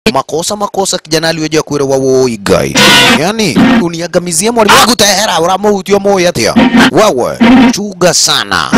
makosa makosa kijana aliweja kwira wa woi guy yani uniagamizia mwalimu wangu tehera uramuhutio moyo atia wewe chuga sana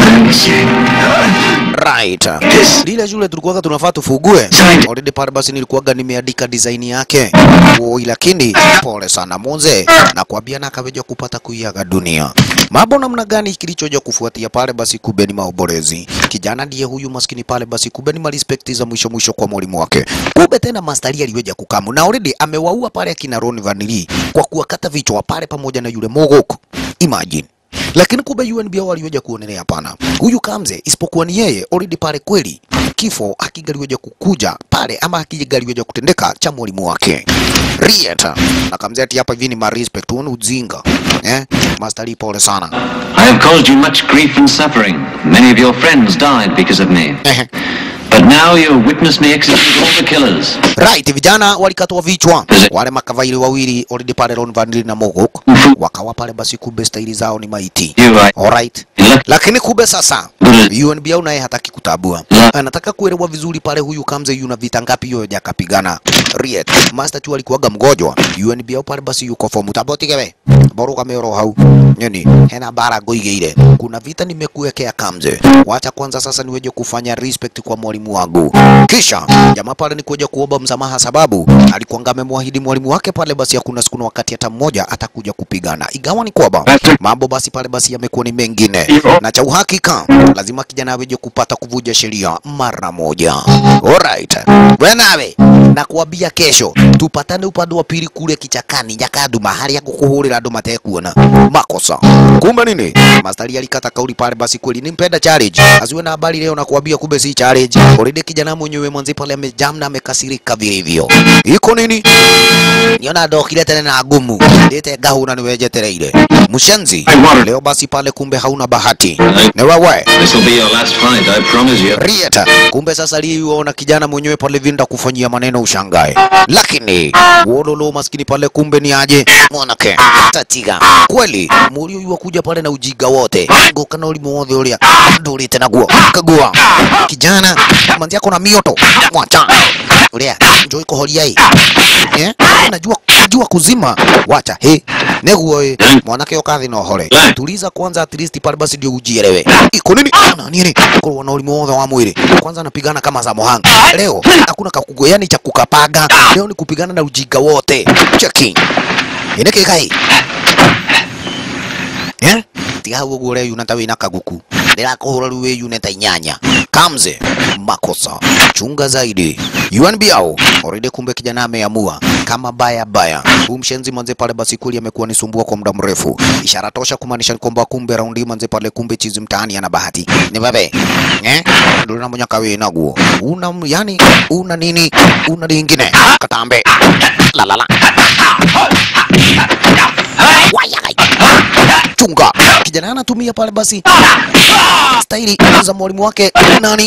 right lile shule tulikuwaga tunafaa tufugue already pale basi nilikuwaga nimeandika design yake woi lakini pole sana monze nakwambia na akaweja kupata kuiaga dunia mambo namna gani kilichoja kufuatia pale basi kumbe ni maoborezi kijana ndiye huyu maskini pale basi kumbe ni marespekti za mwisho mwisho kwa mwalimu wake kumbe tena mastari aliweja kukamu na already amewaua pale akina Ron Vanili kwa kuwakata vichwa pale pamoja na yule mogoko imagine lakini kumbe UNB hao waliweja kuonelea hapana, huyu Kamze isipokuwa ni yeye already pale kweli kifo akigaliweja kukuja pale ama akigaliweja kutendeka cha mwalimu wake Rieta na Kamze ati hapa hivi ni ma respect huo ni ujinga eh, Master pole sana I have caused you much grief and suffering. Many of your friends died because of me. Ehe. But now you'll witness me execute all the killers. Right, vijana walikatwa vichwa wale makavaili wawili already pale Ron Van na Mogok wakawa pale basi, kumbe staili zao ni maiti. You are Alright. lucky. Lakini kumbe sasa UNB au naye hataki kutabua, anataka kuelewa vizuri pale huyu Kamze yuna vita ngapi hiyo jakapigana. Riet Master tu alikuwaga mgojwa UNB au pale basi yuko fomu tabotigewe boru kamero hau nyoni hena bara ngoigeire kuna vita nimekuwekea Kamze, wacha kwanza sasa niweje kufanya respect kwa mwalimu wangu. Kisha jamaa pale ni kuja kuomba msamaha, sababu alikuwa amemwahidi mwalimu wake pale basi hakuna siku na wakati hata mmoja atakuja kupigana, igawa ni kwamba mambo basi pale basi yamekuwa ni mengine, na cha uhakika lazima kijana aweje kupata kuvuja sheria mara moja. Alright, wewe nawe nakuambia kesho tupatane upande wa pili kule kichakani Nyakadu, mahali ya kukuhurira andu matekuona makosa. Kumbe nini, Mastari alikata kauli pale, basi kweli nimpenda challenge, asiwe na habari leo, nakuambia kumbe si challenge. Already kijana mwenyewe mwanzi pale amejam na amekasirika vilivyo. Iko nini? niona ndokire tene na ngumu ndite ngahuna niwejetereire mushenzi leo basi pale kumbe hauna bahati ni wewe This will be your last fight, I promise you. Rieta, kumbe sasa liona kijana mwenyewe pale vinda kufanyia maneno ushangae, lakini wololo maskini pale kumbe ni aje mwanake tatiga kweli mulio yua kuja pale na ujiga wote gokana ulimu wothe uria ndurite naguo kagua kijana manzi yako na mioto mwacha uria njoi kuhoria hii eh najua najua kuzima wacha he neguo ĩ mwanake ũkathi na ũhore tuliza kwanza at least pale basi ndio ujielewe iko nini na nini korwo na ũrimũ wothe wa mwĩrĩ kwanza anapigana kama za mohanga leo hakuna kakugo yani cha kukapanga leo ni kupigana na ujinga wote cheki ineke kai eh tiga hau ũguo ũreyuna ta wĩna kaguku ndĩrakũhũra rĩu wĩyune ta inyanya kamze makosa chunga zaidi UNB au already kumbe kijana ameamua kama baya baya huu mshenzi manze pale basi kweli amekuwa nisumbua kwa muda mrefu ishara tosha kumaanisha kwamba kumbe raundi manze pale kumbe chizi mtaani ana bahati ni bebe eh ndio na monyaka wewe naguo una yani una nini una lingine katambe la la la Wayagai. chunga kijana anatumia pale basi staili za mwalimu wake nani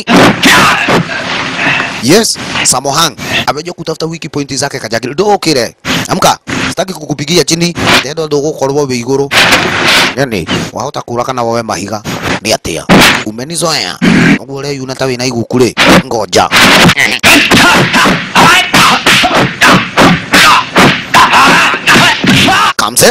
yes samohang ameja kutafuta wiki pointi zake kajagiri ndokire amka sitaki kukupigia chini ndendo ndugukorwo wi iguru yani wahota kura kana wawe mahiga ni atia umenizoea uguo reyuna ta wina iguku ri ngoja kamse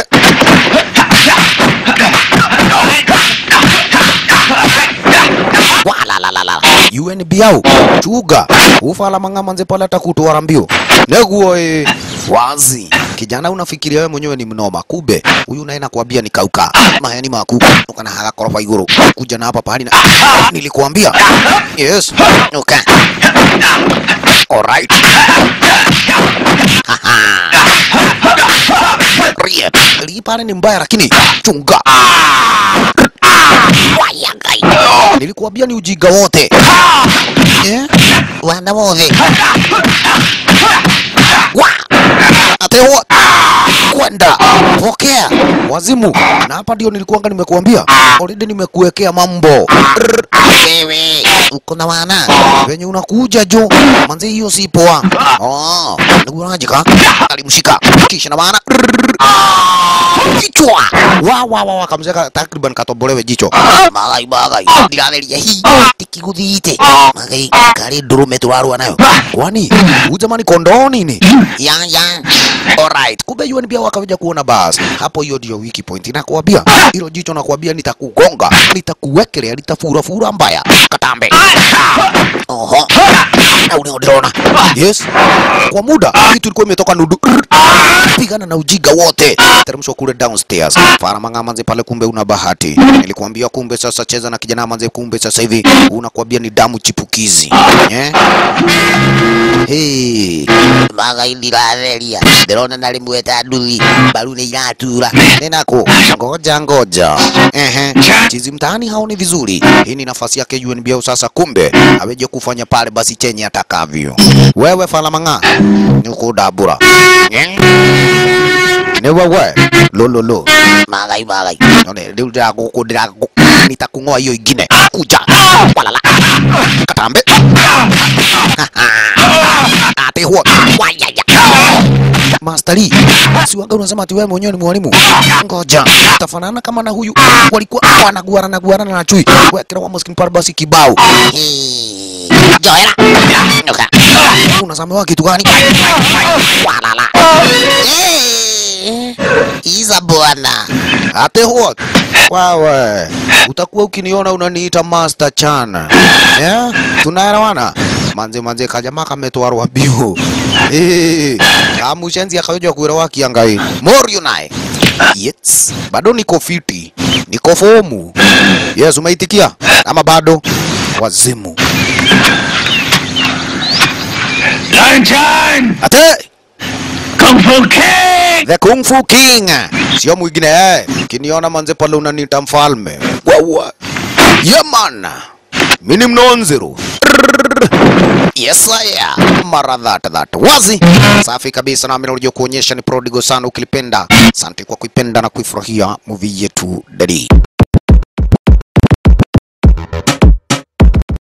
walalalala UNB au chuga ufala mangamanze pale atakutwara mbio neguo e wazi kijana unafikiria wewe mwenyewe ni mnoma kumbe huyu naye nakwambia ni kauka maheni maku ukana haga korofa iguru kuja na hapa pahali na nilikuambia yes okay alright Haha. Riet. Hii pale ni mbaya lakini chunga wayagai nilikuambia ni ujinga wote Eh? wana wothe wa atewa kwenda pokea wazimu na hapa ndio nilikuanga nimekuambia already nimekuwekea mambo Rrr. wewe uko na wana venye unakuja jo manze hiyo si poa oh ndugu unajika alimshika kisha na wana Rrr. kichwa wa wa wa wa kamzeka takriban katobolewe jicho magai magai ndiratheria hi tikiguthite magai kari ndurume turarua nayo kwani huyu jamani kondoo nini ya ya alright kumbe UN pia wakaja kuona bas hapo hiyo ndio wiki point nakwambia hilo jicho nakwambia nitakugonga nitakuwekelea litafura fura mbaya katambe oho na ule unaona yes kwa muda kitu ilikuwa imetoka nudu pigana na ujiga wote teremshwa kule downstairs fara manga manze pale kumbe una bahati nilikuambia kumbe sasa cheza na kijana manze kumbe sasa hivi unakwambia ni damu chipukizi eh hey maga indiratheria ndirona na rimwe ta nduthi mbaru nĩ iratura ninako ngoja ngoja ehe chizi mtaani haoni vizuri hii ni nafasi yake UNBO sasa kumbe aweje kufanya pale basi chenye atakavyo wewe falamanga nikudabura Eh? ni wewe lololo magai magai none riu ndiraguku ndiragu nitakung'oa hiyo ingine kuja walala katambe ate huo wayaya Masteri, si waga unasema ati wewe mwenyewe ni mwalimu? Ngoja, tafanana kama na huyu walikuwa wanaguarana guarana na chui. Wekera wa maskini pale basi kibao. Hii, Joera. Nuka. Unasamewa kitu gani? Walala. Eh, Iza bwana. Ate huo. Wewe, utakuwa ukiniona unaniita Master Chan. Yeah? Tunaelewana? Manze manze kajamaa kametwarwa biu. Eh, kamushenzi akayoja kuira wakiangai. Morio naye. Yes, bado niko fiti. Niko fomu. Yes, umeitikia ama bado? Wazimu. Lantern! Ate Kung Fu King! The Kung Fu King. Sio mwingine eh. Kiniona manze pale unaniita mfalme. Wawa. Yeah man. Mimi mnonzero. Yes I am. Mara that that. Wazi. Safi kabisa na mimi nilikuja kuonyesha ni prodigal sana ukilipenda. Asante kwa kuipenda na kuifurahia movie yetu Daddy.